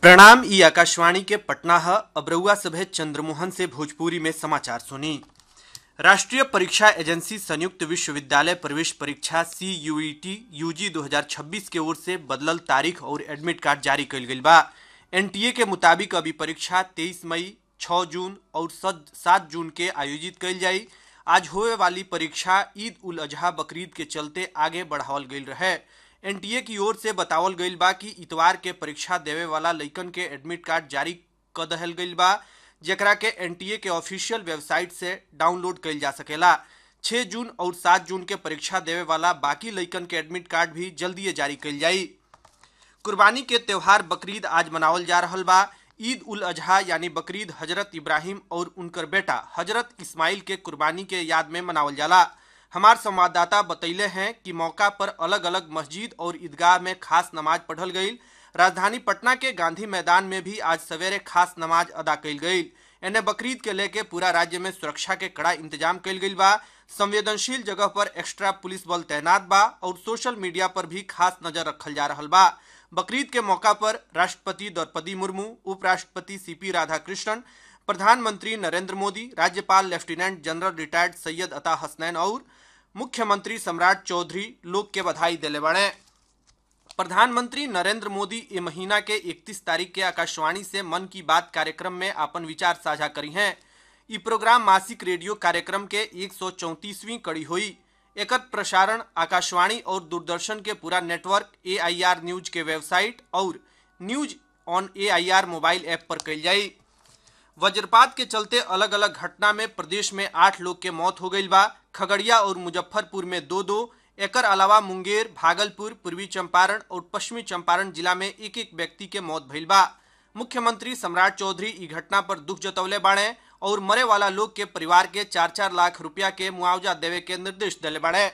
प्रणाम ई आकाशवाणी के पटना है अब रउआ सभे चंद्रमोहन से भोजपुरी में समाचार सुनी राष्ट्रीय परीक्षा एजेंसी संयुक्त विश्वविद्यालय प्रवेश परीक्षा सी यूईटी यूजी 2026 के ओर से बदलल तारीख और एडमिट कार्ड जारी कइल गइल बा एनटीए के मुताबिक अभी परीक्षा 23 मई 6 जून और 7 जून के आयोजित कइल जाई आज होए वाली परीक्षा ईद उल अजहा बकरीद के चलते आगे बढ़ावल गइल रहे एनटीए की ओर से बतावल गइल बा कि इतवार के परीक्षा देवे वाला लइकन के एडमिट कार्ड जारी क दहल गइल बा जेकरा के एनटीए के ऑफिशियल वेबसाइट से डाउनलोड कइल जा सकेला 6 जून और 7 जून के परीक्षा देवे वाला बाकी लइकन के एडमिट कार्ड भी जल्दी जारी कइल जाई कुर्बानी के त्योहार बकरीद आज मनावल जा रहल बा ईद उल अजहा यानी बकरीद हजरत इब्राहिम और उनकर बेटा हजरत इस्माइल के कुर्बानी के याद में मनावल जाला हमार संवाददाता बतैले हैं कि मौका पर अलग अलग मस्जिद और ईदगाह में खास नमाज पढ़ल गई राजधानी पटना के गांधी मैदान में भी आज सवेरे खास नमाज अदा कइल गई एने बकरीद के लेके पूरा राज्य में सुरक्षा के कड़ा इंतजाम कइल गइल बा संवेदनशील जगह पर एक्स्ट्रा पुलिस बल तैनात बा और सोशल मीडिया पर भी खास नजर रखल जा रहल बा बकरीद के मौका पर राष्ट्रपति द्रौपदी मुर्मू उपराष्ट्रपति सीपी राधाकृष्णन प्रधानमंत्री नरेंद्र मोदी राज्यपाल लेफ्टिनेंट जनरल रिटायर्ड सैयद अता हसनैन और मुख्यमंत्री सम्राट चौधरी लोग के बधाई दिले बड़े प्रधानमंत्री नरेंद्र मोदी ये महीना के 31 तारीख के आकाशवाणी से मन की बात कार्यक्रम में अपन विचार साझा करी हैं ई प्रोग्राम मासिक रेडियो कार्यक्रम के एक कड़ी हुई एकर प्रसारण आकाशवाणी और दूरदर्शन के पूरा नेटवर्क ए न्यूज के वेबसाइट और news on a mobile app पर कल जाई वज्रपात के चलते अलग अलग घटना में प्रदेश में आठ लोग के मौत हो गई बा खगड़िया और मुजफ्फरपुर में दो दो एकर अलावा मुंगेर भागलपुर पूर्वी चंपारण और पश्चिमी चंपारण जिला में एक एक व्यक्ति के मौत भइल बा मुख्यमंत्री सम्राट चौधरी ई घटना पर दुख जतौले बाड़े और मरे वाला लोग के परिवार के चार चार लाख रुपया के मुआवजा देवे के निर्देश दिले बाड़े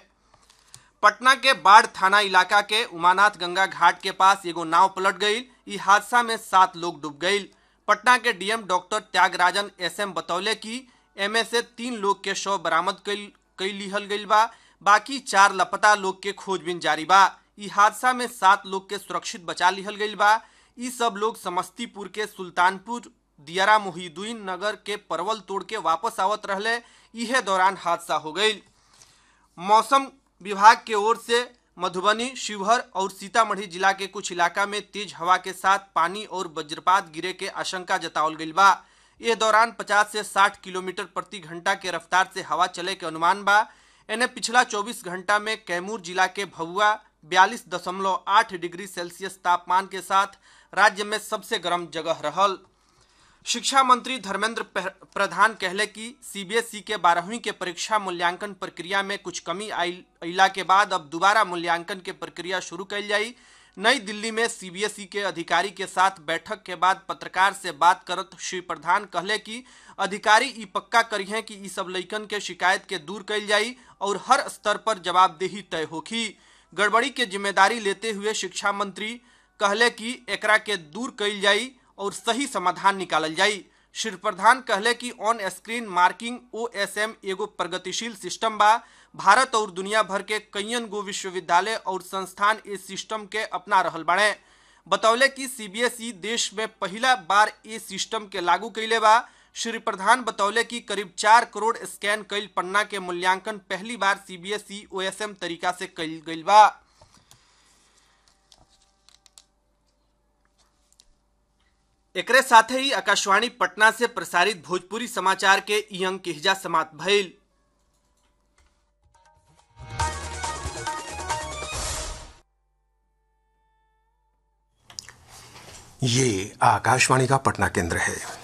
पटना के बाढ़ थाना इलाका के उमानाथ गंगा घाट के पास एगो नाव पलट गई ई हादसा में सात लोग डूब गई पटना के डीएम डॉक्टर त्यागराजन एसएम बतौले कि एमे से तीन लोग के शव बरामद कई लिहल गई बा बाकी चार लापता लोग के खोजबीन जारी बा ई हादसा में सात लोग के सुरक्षित बचा लिहल गई बा ई सब लोग समस्तीपुर के सुल्तानपुर दियारा मोहिदुद्दीन नगर के परवल तोड़ के वापस आवत रहले इहे दौरान हादसा हो गई मौसम विभाग के ओर से मधुबनी शिवहर और सीतामढ़ी जिला के कुछ इलाका में तेज हवा के साथ पानी और वज्रपात गिरे के आशंका जतावल गई बा इस दौरान 50 से 60 किलोमीटर प्रति घंटा के रफ्तार से हवा चले के अनुमान बा इन्हें पिछला 24 घंटा में कैमूर जिला के भभुआ बयालीस दशमलव आठ डिग्री सेल्सियस तापमान के साथ राज्य में सबसे गर्म जगह रहल शिक्षा मंत्री धर्मेंद्र प्रधान कहले कि सीबीएसई के बारहवीं के परीक्षा मूल्यांकन प्रक्रिया में कुछ कमी अला के बाद अब दोबारा मूल्यांकन के प्रक्रिया शुरू कल जाई नई दिल्ली में सीबीएसई के अधिकारी के साथ बैठक के बाद पत्रकार से बात करत श्री प्रधान कहले कि अधिकारी ई पक्का करी हैं कि ई सब लइकन के शिकायत के दूर कल जाई और हर स्तर पर जवाबदेही तय होखी गड़बड़ी के जिम्मेदारी लेते हुए शिक्षा मंत्री कहले कि एकरा के दूर कल जाई और सही समाधान निकालल जाई श्री प्रधान कहले कि on screen marking O S M एगो प्रगतिशील सिस्टम बा भारत और दुनिया भर के कईयन गो विश्वविद्यालय और संस्थान इस सिस्टम के अपना रहल बाड़े बतौले कि सीबीएसई देश में पहला बार ये सिस्टम के लागू कैले बा श्री प्रधान बतौले कि करीब चार करोड़ स्कैन कईल पन्ना के मूल्यांकन पहली बार सीबीएसई ओएसएम तरीका से कईल गईल बा एकरे साथे ही आकाशवाणी पटना से प्रसारित भोजपुरी समाचार के ई अंक के हिजा समाप्त भइल ये आकाशवाणी का पटना केंद्र है